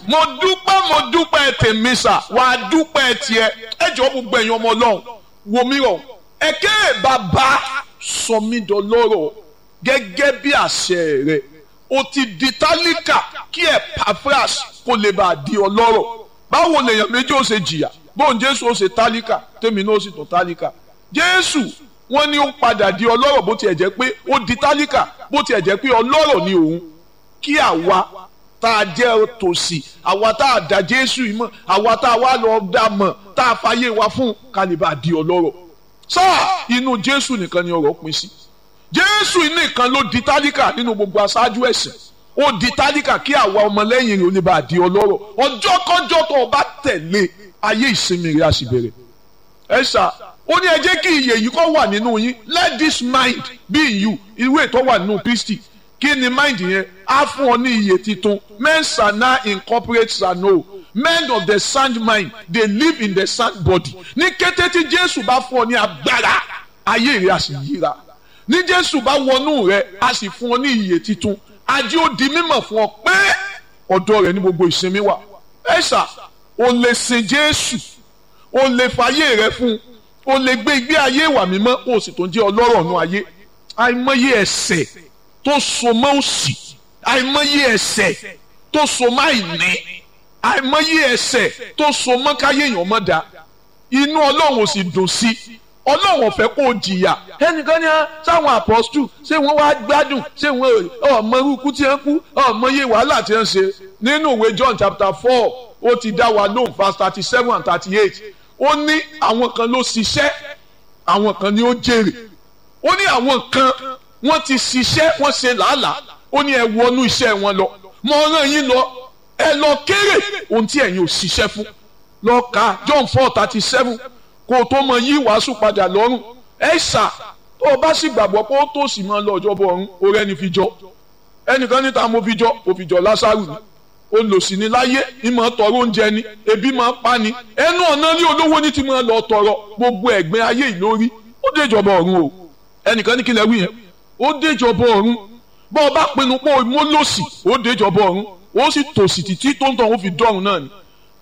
mo dúpẹ́ mo dúpẹ́ tèmi sà wà á dúpẹ́ tiẹ̀ ẹ jọ gbogbo ẹ̀yin ọmọ ọlọ́run wò mí rọ̀ ẹ̀kẹ́ bàbá sọ mí dọlọ́rọ̀ gẹ́gẹ́ bí àṣẹ rẹ̀ o ti di tálíkà kí Epaphras kó lè bá a di ọlọ́rọ̀ báwo lèèyàn méjì ó ṣe jìyà bóun Jésù ó ṣe tálíkà tèmi náà ó sì tún tálíkà Jésù wọ́n ní ó padà di ọlọ́rọ̀ bó tiẹ̀ jẹ́ pé ó di tálíkà bó tiẹ̀ jẹ́ pé ọlọ́rọ̀ ni òun kí àwa tá a jẹ́ tòsí àwa tá a dá Jésù yìí mọ̀ àwa tá a wá lọ dá mọ̀ tá a fàyè wa fún kálíbà di ọlọ́rọ̀ sáà inú Jésù nìkan ni ọ̀rọ̀ pín sí Jésù nìkan ló di tálíkà nínú gbogbo aṣáájú ẹ̀sìn ó di tálíkà kí àwa ọmọlẹ́yìn rẹ̀ ó lè bá a di ọlọ́rọ̀ ọjọ́ kọjọ́ tó o bá tẹ̀lé ayé ìsinmi rẹ̀ á sì bẹ̀rẹ̀ ẹ ṣá ó ní ẹ jẹ́ kí iyè yìí kó wà nínú yín let this mind be in you ìwé tó wà nínú Kristi kí ni mind yẹn á fún ọ ní iyè titun men shall now incorporate shall know men of the sound mind they live in the sound body ní kété tí Jésù bá fún ọ ní agbára ayé rẹ á sì yíra ní Jésù bá wọnú rẹ á sì fún ọ ní iyè titun ajé ó di mímọ̀ fún ọ pé ọ̀dọ̀ rẹ ní gbogbo ìsinmi wà ẹ ṣá o lè sin Jésù o lè fàyè rẹ fún un o lè gbé ìgbé ayé ìwà mímọ́ o sì tó ń jẹ́ ọlọ́rọ̀ nù ayé àìmọye ẹ̀ṣẹ̀ tó so mọ́ òṣì àìmọye ẹ̀ṣẹ̀ tó so mọ́ àìní àìmọye ẹ̀ṣẹ̀ tó so mọ́ káyé èèyàn mọ́ da inú ọlọ́run ò sì dùn sí ọlọ́run ò fẹ́ kó o jìyà ẹnìkan ní sáwọn apọ́stù ṣé wọ́n wá gbádùn ṣé wọ́n ọmọ irúkú tí wọ́n kú ọmọ iye wàhálà tí wọ́n ṣe nínú ìwé John chapter four ó ti dá wa lóhùn verse thirty seven and thirty eight ó ní àwọn kan ló ṣiṣẹ́ àwọn kan ni ó jèrè ó ní àwọn kan wọ́n ti ṣiṣẹ́ wọ́n ṣe làálàá ó ní ẹ wọnú iṣẹ́ wọn lọ mo rán yín lọ ẹ lọ kéré ohun tí ẹ̀yin ò ṣiṣẹ́ fún lọ ka John four thirty seven kó o tó mọ yí wàásù padà lọ́rùn ẹ ṣà tó o bá sì gbàgbọ́ pé ó tó sì máa lọ ọjọ́ bọ̀ ọ̀run orí ẹni fi jọ ẹnìkan níta mo fi jọ ó fi jọ Lásárù ni olòṣì ni láyé ní máa tọrọ oúnjẹ ni ebi máa pa ni ẹnu ọ̀nà ní olówó ní ti máa lọ tọrọ gbogbo ẹ̀gbẹ́ ayé ìlórí ó déjọba ọ̀run o ẹnìkan ní kílẹ̀ wí yẹn ó déjọba ọ̀run bọ́ ọ bá pinnu pé o mú lòsì ó déjọba ọ̀run ó sì tòsì títí tó ń tàn ó fi dọ́run náà ni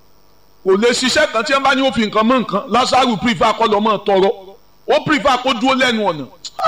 kò lè ṣiṣẹ́ kan tí wọ́n bá ní ó fi nǹkan mọ́ nǹkan Lásárù pírífà kọ́ lọ́ mọ́ tọrọ ó pírífà kó dúró lẹ́nu ọ̀nà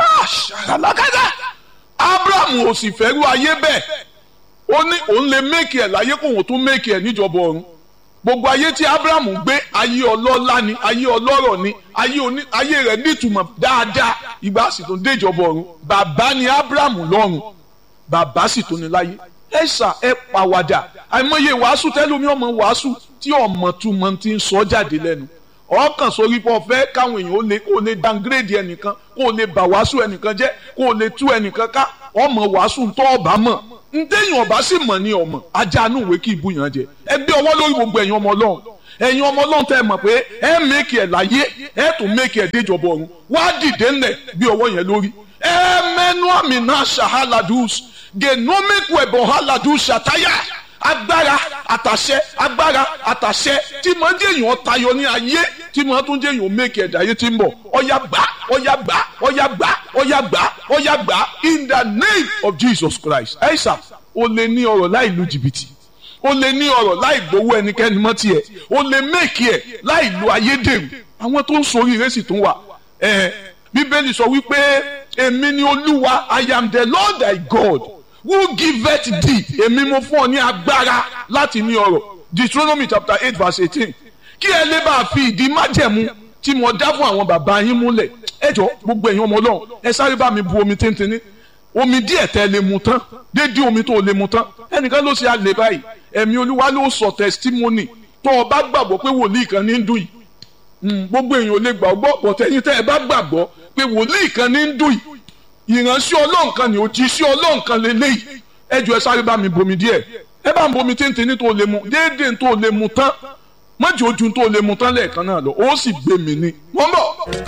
ṣàlàkàtà Abraham ò sì fẹ́rú ayé bẹ́ẹ̀ ó ní òun lè méèkì ẹ̀ láyé kóun tún méèkì ẹ̀ níjọba ọ̀run gbogbo ayé tí Abrahamu gbé ayé ọlọ́lá ni ayé ọlọ́rọ̀ ni ayé rẹ̀ nítumọ̀ dáadáa ìgbà sì tún déjọba ọ̀run bàbá ni Abrahamu lọ́run bàbá sì tún ní láyé ẹ ṣà ẹ pàwàdà àìmọye wàásù tẹlómi ọmọ wàásù tí ọmọ túmọ̀ ti ń sọ jáde lẹ́nu ọkàn sórí pọ̀ fẹ́ káwọn èèyàn ó lè kó lè downgrade ẹnìkan kó lè bà wàásù ẹnìkan jẹ́ kó lè tú ẹnìkan ká ọmọ wàásù tó ọba mọ̀ ntẹ́yìn ọba sì mọ̀ ní ọmọ ajánú ìwé kí ibú yàn jẹ ẹ gbé ọwọ́ lórí gbogbo ẹ̀yin ọmọ ọlọ́run ẹ̀yin ọmọ ọlọ́run tẹ́ ẹ mọ̀ pé ẹ mẹ́kì ẹ̀ láyé ẹ tún mẹ́kì ẹ̀ déjọba ọ̀run wá dìde ńlẹ̀ bí ọwọ́ yẹn lórí ẹ mẹ́nu àmì náà ṣàhálàdùs genomic wẹ̀bọ̀ hálàdùs ṣàtáyà agbára àtàṣẹ agbára àtàṣẹ tí mo jẹ́ èèyàn tayọ ní ayé tí mo tún jẹ́ èèyàn mẹ́kì ẹ̀dá ayé tí ń bọ̀ ọ̀yà gbà ọ̀yà gbà ọ̀yà gbà ọ̀yà gbà ọ̀yà gbà in the name of Jesus Christ ẹ̀sà o lè ní ọ̀rọ̀ láì lu jìbìtì o lè ní ọ̀rọ̀ láì gbowó ẹnikẹ́ni mọ́ tiẹ̀ o lè mẹ́kì ẹ̀ láì lu ayédèrú àwọn tó ń sori ìrẹsì tún wà ẹ̀ bíbélì sọ wípé èmi ni olúwa I am the Lord thy God who giveth thee èmi mo fún ọ ní agbára láti ní ọrọ̀ Deuteronomy chapter eight verse eighteen kí ẹ lè bá a fi ìdí májẹ̀mú tí mo dá fún àwọn bàbá yín múlẹ̀ ẹ jọ gbogbo ẹ̀yin ọmọ ọlọ́run ẹ sáré bá mi bu omi tíntìní omi díẹ̀ tẹ́ lè mu tán dédé omi tó lè mu tán ẹnìkan ló ṣe àlè báyìí ẹ̀mí olúwa ló sọ testimony tó o bá gbàgbọ́ pé wòlíì kan ní ń dùn yìí gbogbo èèyàn ò lè gbàgbọ́ bọ̀tẹ́yìn tẹ́ ẹ bá gbàgbọ́ pé wòlíì kan ní ń dùn yìí ìránṣẹ́ ọlọ́run kan ní òjíṣẹ́ ọlọ́run kan lélẹ́yìí ẹ jọ ẹ sáré bá mi bomi díẹ̀ ẹ bá ń bomi tíntìní tó lè mu déédéé tó lè mu tán mọ́jì ojú tó lè mu tán lẹ́ẹ̀kan náà lọ ó sì gbé mi ní. wọ́n bọ̀.